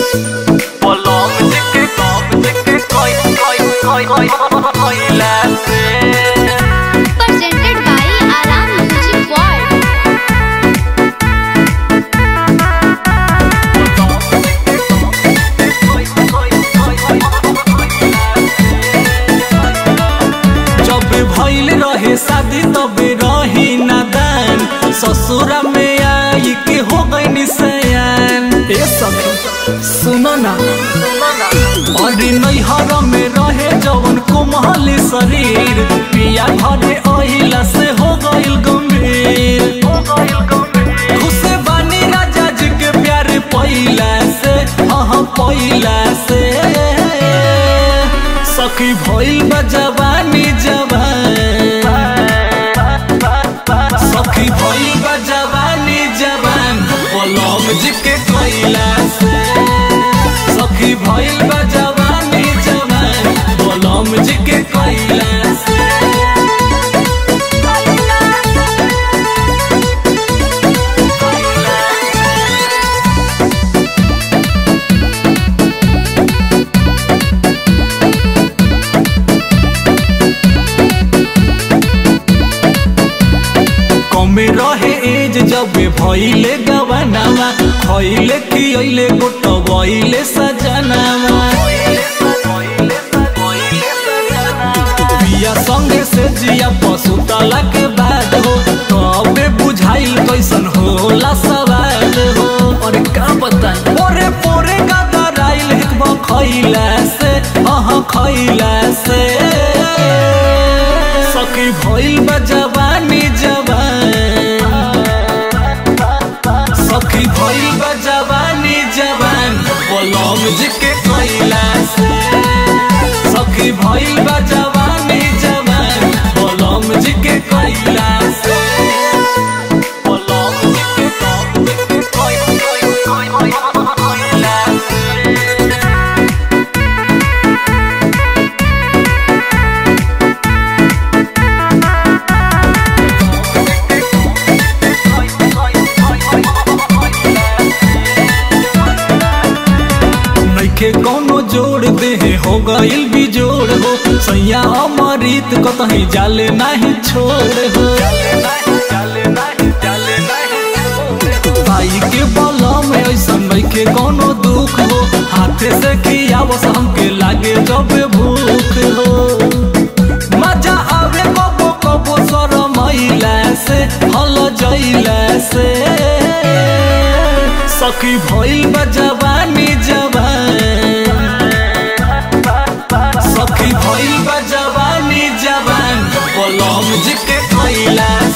Polong jike kom jike koi koi koi koi koi lase presented by Aram Music World. जब भइल रहे शादी तब रही नादान ससुरा में आई के हो गई सयान ए सब सुनो ना और नैहर में रहे जवन कोमल शरीर पिया घरे अहिला से हो गइल गंभीर खुश बानी राजा जी के प्यार पहिला से हाँ पहिला से सखी भइल बा जवानी जवान सखी भइल बा जवानी जवान पलम जी के कोइला से सखी भइल बा जवानी जवान पलम जी के कोइला से कमे रहे एज जब भइले गवनावा खइले खियले गोटबइले सजनावा पिया संगे से जिया पशुतला के बाद हो तबे बुझाइल कैसन होला सवाल हो और का बताई पोरे पोरे गदराइल हिकबा खइला से हाँ खइला से सखी भइल बा जवानी जवान सखी भइल बा जवानी जवान पलम जी के कोइला से सखी भइल बा जवानी जवान पलम जी के कोइला से पलम जी के कोइ- कोइ- कोइ- कोइ- कोइला से। नइखे कौनो जोड़ दे हो गइल भी जोड़ हो सैया अमृत कतही जाले नाही छोड़ हो भाई के बलम ऐसन नइखे कौनो दुख हो हाथे से खियावस हमके लागे जब भूख हो मजा आवे कबो कबो शरमैला से हल जइला से सखी भइल बा जवानी जवान सखी भइल बा जवानी जवान पलम जी के खइला